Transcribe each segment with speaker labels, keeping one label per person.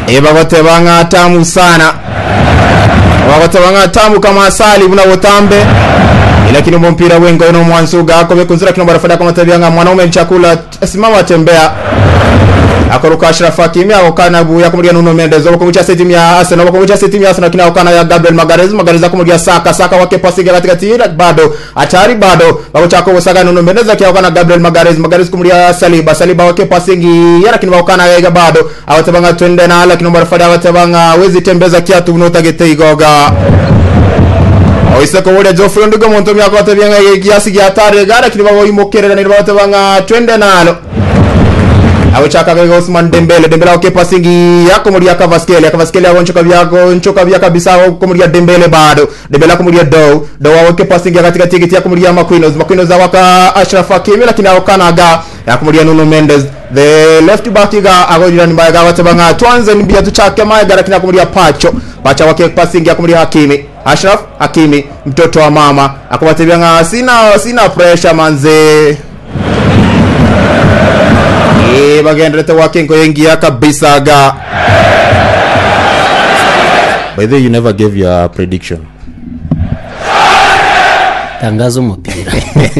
Speaker 1: ibagoteba ng'a tamu sana bagoteba ng'a tamu kama asali buna butambe lakini mpira wengo ino mwansuga ako bekunzira kino barafada kama tabia ng'a mwanaume chakula simama tembea akoroka Ashraf Hakimi akokana buya kumulia Nuno Mendes okomucha timu ya Arsenal okomucha timu ya Arsenal kina okana ya Gabriel Magalhaes Magalhaes akumulia Saka Saka wake pasi katika tira bado atari bado bakochako Saka Nuno Mendes akia okana Gabriel Magalhaes Magalhaes kumulia Saliba Saliba wake pasi ngi yara kina okana ya bado awatabanga twende na ala kina barafada awatabanga wezi tembeza kiatu unotagete igoga oise kowolia Geoffrey Ndugo muntu myako atabyanga kiasi gya tare gara kini bagoimokerera ni batabanga twende nalo awechaka Osman Dembele Dembele wake passing yako muri Kvaratskhelia Kvaratskhelia wonchoka vyako nchoka vya kabisa wako muri Dembele bado Dembele wako muri Dow Dow wake passing ya katika tiketi yako muri Marquinhos Marquinhos waka Ashraf Hakimi lakini awakanaga yako muri Nuno Mendes the left back ga agojira ni mbaya gawa tabanga twanze ni bia tuchake mae gara kina kumuri Pacho Pacha wake passing ya kumuri Hakimi Ashraf Hakimi mtoto wa mama akobatebya sina sina pressure manze Eh, bagenderete wakingo yengia kabisa ga by the way you never gave your prediction
Speaker 2: tangaza umupira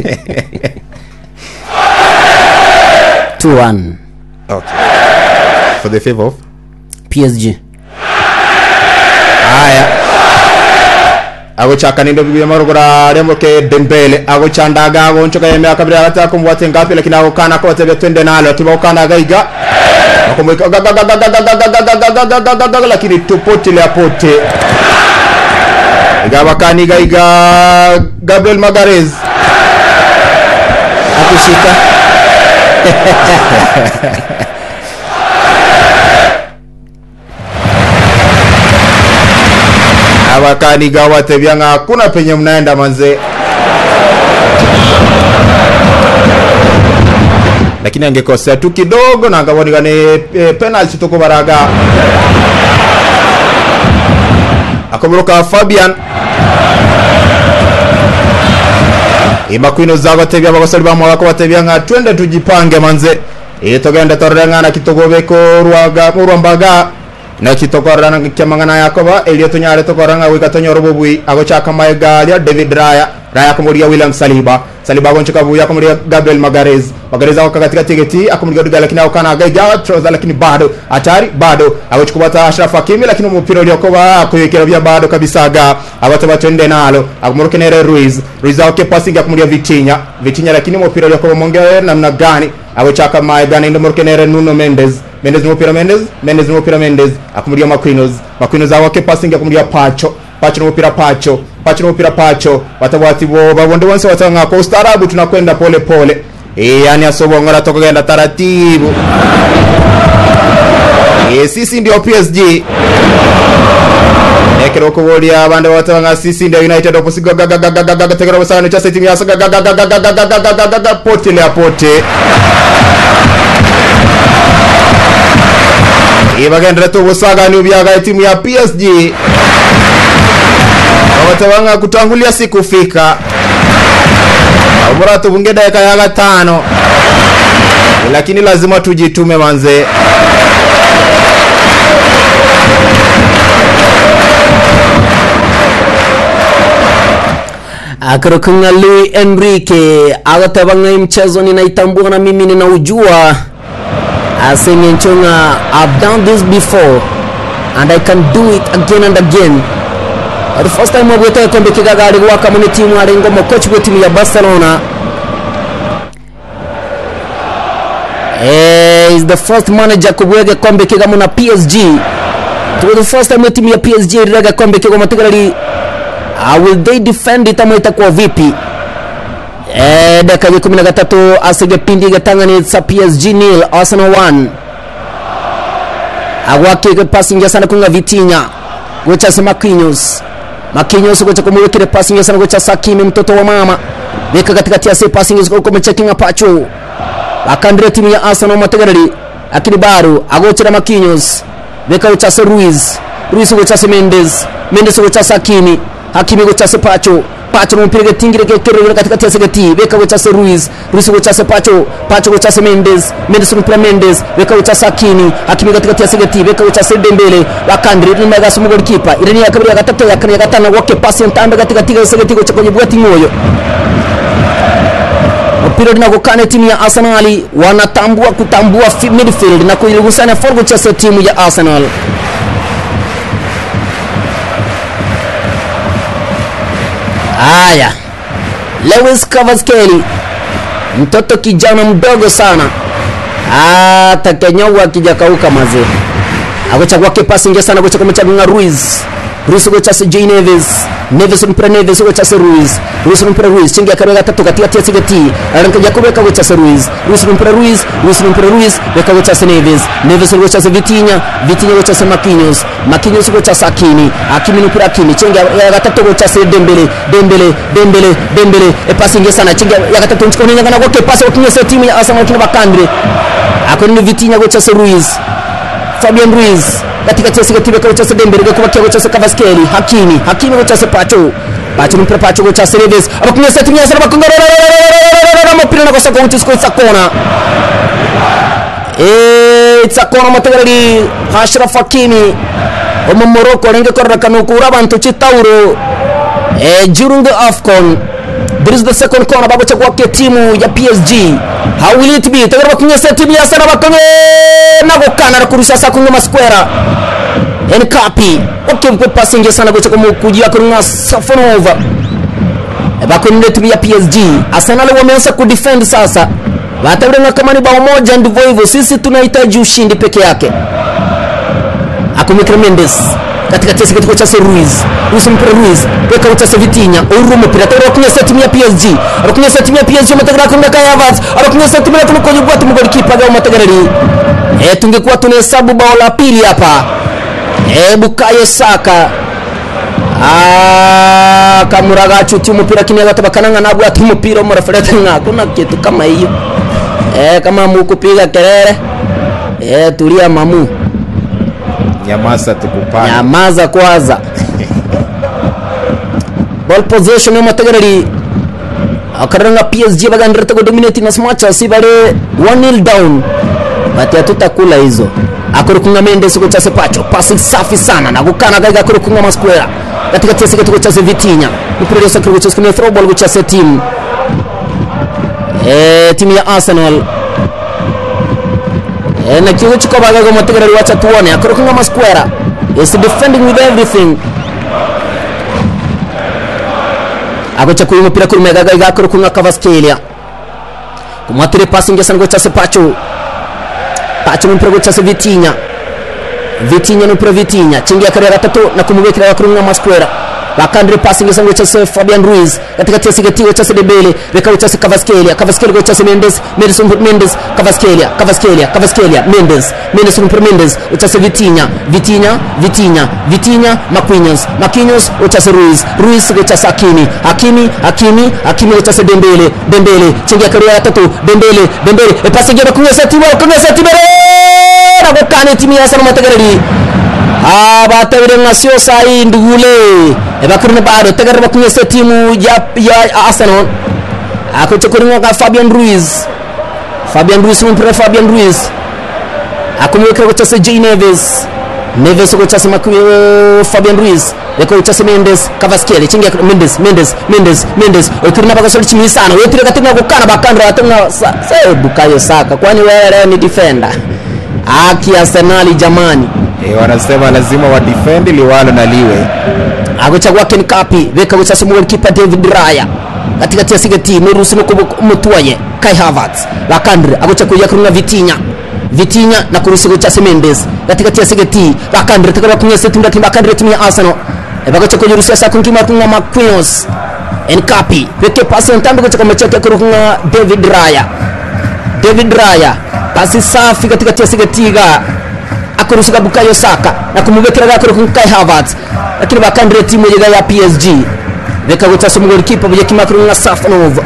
Speaker 2: 2-1
Speaker 1: okay for the favor of
Speaker 2: PSG
Speaker 1: haya agochaka nindo bibi marugura remoke dembele agochandaga agonchoka yeme akabira hata kumwate ngapi lakini agokana ko tebe twende nalo kibokana gaiga akomweka lakini tupotile apote igabakani gaiga Gabriel Magalhaes
Speaker 2: akushika
Speaker 1: abakaniga watebya nga hakuna penye mnaenda manze lakini angekosea tu kidogo na angabonigane e, penalty tukubaraga akomeruka Fabian imakwino zago tebya bagosori bamwaka batebya nga twende tujipange manze e togenda torengana kitogobeko rwaga rwambaga na kitokorana kyamangana yakoba elio tunyare tokoranga wika tonyoro bubui agochaka maegalia David Raya Raya akomuria William Saliba Saliba agonchoka buya akomuria Gabriel Magalhaes Magalhaes ako katika tigeti akomuria Duga lakini akana gaiga trouser lakini bado hatari bado agochukubata Ashraf Hakimi lakini umupira uliokoba akuyekera vya bado kabisa ga abata batende nalo akomuruke nere Ruiz Ruiz akoke passing akomuria Vitinha Vitinha lakini umupira uliokoba mongewe namna gani agochaka maegana ndo muruke nere Nuno Mendes Mendes n'umupira Mendes Mendes n'umupira Mendes akumuria Marquinhos Marquinhos awake passing akumuria Pacho Pacho n'umupira Pacho Pacho n'umupira Pacho watabati bo babonde bonse watanga kwa ustaarabu tunakwenda pole pole eh yani asobongora tokagenda taratibu eh sisi ndio PSG ekero kubolia abandi batanga sisi ndio United opposigo tegera basana cha timu ya saga pote le apote ibagendera tubusagani ubyaga timu ya PSG abatabanga kutangulia sikufika ubora tubunge dakika ya gatano lakini lazima tujitume manze
Speaker 2: akarukunga Luis Enrique agatebanga mchezo ninaitambua na mimi ninaujua asenge nchonga I've done this before and I can do it again and again the first time wabwete kombe kigagari gwaka muni timu ari ngomo coach gwe timu ya Barcelona eh is the first manager kubwege kombe kigamo na PSG to the first time timu ya PSG iraga kombe kigamo tigarari uh, will they defend it ama itakuwa vipi eh dakika ya 13 asige pindi gatangani sa PSG nil Arsenal 1 agwake ke passing ya sana kunga Vitinha gocha sa Marquinhos Marquinhos gocha kumwekele passing ya sana gocha Sakimi mtoto wa mama weka katikati ya se passing ya kumchekinga Pacho akandire timu ya Arsenal mategarari akini baro agochera Marquinhos weka gocha sa Ruiz Ruiz gocha sa Mendes Mendes gocha sa Sakimi hakimi gochase pacho pacho no mpira getingire gekero katikati ya segeti beka gochase ruiz ruiz gochase pacho pacho gochase mendes mendes no mpira mendes beka gochase hakimi hakimi katikati ya segeti beka gochase dembele wakandri ni mega sumu goalkeeper irani ya kabiri ya gatatu ya kane ya gatano wake pasi ntambe katikati ya segeti gocha kwenye bwati ngoyo mpira linakokana timu ya arsenali wanatambua kutambua fi- midfield na kuiligusana forward chase timu ya arsenal haya lewis cavaskeli mtoto kijana mdogo sana hata kenyaua akijakauka mazee agocha kwake pasi ingia sana gocha kumechagua Ruiz Ruiz gocha se J Neves Neves mpira Neves gocha se Ruiz Ruiz mpira Ruiz chingi akabe gatatu katikati ya sigati aranka Jacob gocha se Ruiz Ruiz mpira Ruiz Ruiz mpira Ruiz beka gocha se Neves Neves gocha se Vitinha Vitinha gocha se Marquinhos Marquinhos gocha se Hakimi Hakimi mpira Hakimi chingi ya gatatu gocha se Dembele Dembele Dembele Dembele e pasi ingia sana chingi ya gatatu nchikoni ngana kwake pasi wakinya se timu ya Arsenal kina bakandre akoni Vitinha gocha se Ruiz Fabian Ruiz katikati ya sigatibe kwa chase Dembele kwa kubakia kwa chase Kavaskeli Hakimi Hakimi kwa chase Pacho Pacho mpira Pacho kwa chase Neves abakunya seti mia sana bakunga mpira na kosa kwa tisko isakona eh isakona matagali Ashraf Hakimi omo Morocco renge korra kanukura bantu chitauro eh during the AFCON There is the second corner bago chakwa ke timu ya PSG. How will it be? Tagara bakunye se timu ya sana bakunye nago kana kurusha sa kunye masquera. En kapi. Okay mpe passing ya sana gocha kumu kujia kurunga Safonova. Bakunye timu ya PSG. Arsenal wameanza kudefend sasa. Watabirenga kama ni bao moja ndivyo hivyo. Sisi tunahitaji ushindi peke yake. Akumikra Mendes katikati ya kituo cha Ruiz Ruiz mpira Ruiz weka utasa Vitinha uru mpira tayari kunya set ya PSG akunya set ya PSG matagra kunga kaya Havertz akunya set ya tumu kwenye bwatu mgoli kipa gao matagarari eh tungekuwa tunahesabu bao la pili hapa eh Bukayo Saka Ah, kamuraga chuti umupira kimya gatabakananga nabwo ati umupira umurafurete nka kuna kitu kama hiyo eh kama mukupiga kelele eh tulia mamu
Speaker 1: nyamasa tukupana
Speaker 2: nyamaza kwanza ball possession yo matagarari akaranga PSG bagandira tego dominate na match asi bare 1-0 down bati hatutakula hizo akurukunga Mendes kwa chase pacho pasi safi sana na gukana gaiga akurukunga masquera katika chase kwa chase Vitinha mpira wa sakuru chase kwa throw ball kwa chase team eh timu ya Arsenal Eh, na kigo chiko bagaga matagarari wacha tuone akurukunga masquera is defending with everything agocha kuyu mupira kuri mega gaiga akurukunga Kvaratskhelia kumwatire passing yasa ngo chase pacho pacho mpira go chase Vitinha Vitinha mpira Vitinha chingia kare gatatu na kumubekera akurunga masquera bakandire passing yasa ngo chase Fabian Ruiz katikati ya sigatiwa chase Dembele beka chase Kvaratskhelia Kvaratskhelia go chase Mendes Mendes Mendes Kvaratskhelia Kvaratskhelia Kvaratskhelia Mendes Mendes mpira Mendes uchase Vitinha Vitinha Vitinha Vitinha Marquinhos Marquinhos uchase Ruiz Ruiz go chase Hakimi Hakimi Hakimi Hakimi go chase Dembele Dembele chingia kare gatatu Dembele Dembele e passing ya kunya setibo kunya setibo na gukana timu ya Arsenal matagarari abatabire nka sio sai ndugule ebakurine bado tagarira bakunye se timu ya ya Arsenal akoche kuringa ka Fabian Ruiz Fabian Ruiz mpira Fabian Ruiz akumweka kwa chase J Neves Neves kwa chase makuyo Fabian Ruiz Eko chase Mendes Kvaratskhelia chingia Mendes Mendes Mendes Mendes okirina bakasoli chimi sana wetire katina gukana bakandra atunga sa se Bukayo Saka kwani wewe leo ni defender aki Arsenal jamani
Speaker 1: eh, wanasema lazima wadefend liwalo na liwe
Speaker 2: agochagwa Ken Kapi beka guchasa mu goalkeeper David Raya katikati ya sigati nurusi no kumutwaye Kai Havertz bakandre agochagwa yakurunga Vitinha Vitinha na kurusi guchasa Mendes katikati ya sigati bakandre takara kunya setu ndati bakandre timu ya Arsenal bagochagwa yurusi asa kunkima kunga Marquinhos Nkapi peke pasi ntambe gochagwa mecheke kurunga David Raya David Raya pasi safi katikati ya sigatiga akurusika Bukayo Saka na kumubekera gakoro ku Kai Havertz lakini bakandire timu yega ya PSG beka gutasa mu goalkeeper buje kimakuru na Safonov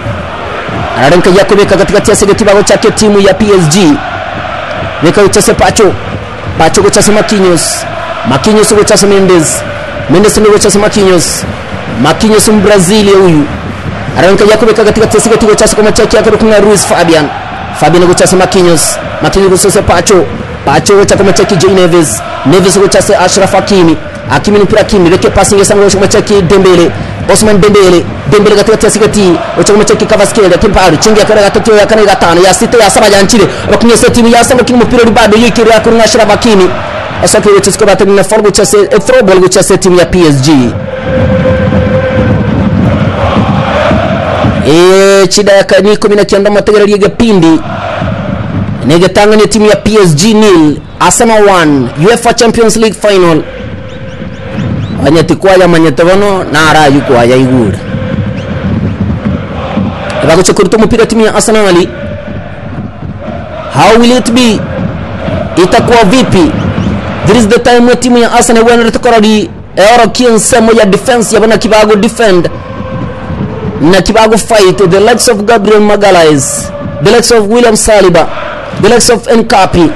Speaker 2: ararenka yakobeka katikati ya segeti bago chake timu ya PSG beka gutasa Pacho Pacho gutasa Marquinhos Marquinhos gutasa Mendes Mendes ndio chasa Marquinhos Marquinhos Mbrazili huyu aranka yakubeka katika tesi katika chasa kama chaki yake kuna Ruiz Fabian Fabian ndio chasa Marquinhos Marquinhos sasa Pacho Pacho cha kama chaki Jay Neves Neves ndio chasa Ashraf Hakimi Hakimi ni mpira Hakimi leke passing ya sango kama chaki Dembele Osman Dembele Dembele katika tesi kati wacha kama chaki Kvaratskhelia kimparu chingi akara gatatu ya kana gatano ya sita ya saba ya nchini Marquinhos timu ya saba kimu mpira bado yikiri ya kuna Ashraf Hakimi asake wechesko batani na forgo chase e throw ball go chase timu ya PSG e chida ya kani kumi na kianda mategera liga pindi negetangania timu ya PSG nil Arsenal 1 UEFA Champions League final anyati kwaya manyete bono narayu kwaya igura bagocha kuruta umupira timu ya Arsenal how will it be itakuwa vipi this is the time ya timu ya Arsenal wana tukoradi eoro kiensemo ya defense ya bana kibago defend na kibago fight the likes of Gabriel Magalhaes the likes of William Saliba the likes of Nkapi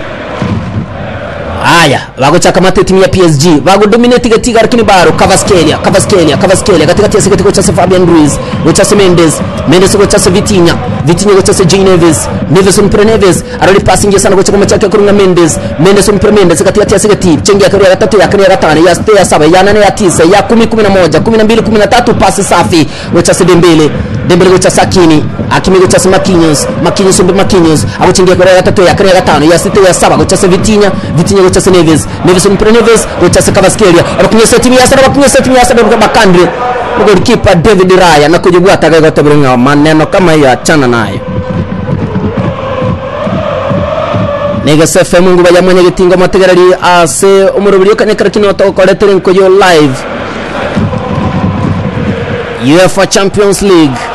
Speaker 2: haya vagochaka mate timu ya PSG vagodominate katika lakini baro Kvaratskhelia Kvaratskhelia Kvaratskhelia katika tiasi katika chase Fabian Ruiz gochase Mendes Mendes gochase Vitinha Vitinha gochase Jay Neves Neves mpira Neves arali passing sana gochaka machaka kurunga Mendes Mendes mpira Mendes katika tiasi katika chengi ya ya tatu ya kane ya tano ya sita ya saba ya nane ya tisa ya kumi kumi na moja kumi na mbili kumi na tatu pasi safi gochase Dembele Dembele gochase Hakimi Hakimi gochase Marquinhos Marquinhos mpira Marquinhos agochengia kwa ya tatu ya kane ya tano ya sita ya saba gochase Vitinha Vitinha gochase Neves Neves mpira Neves gochase Kvaratskhelia abakunyesa timu ya sana abakunyesa timu ya sana kwa bakandre golikipa David Raya na kujibwa atakayotabirunga maneno kama hiyo achana nayo negesefe mungu bajya mwenye gitingo mategerari ase umurubiri kanyekara kino tokoretere nkoyo live UEFA Champions League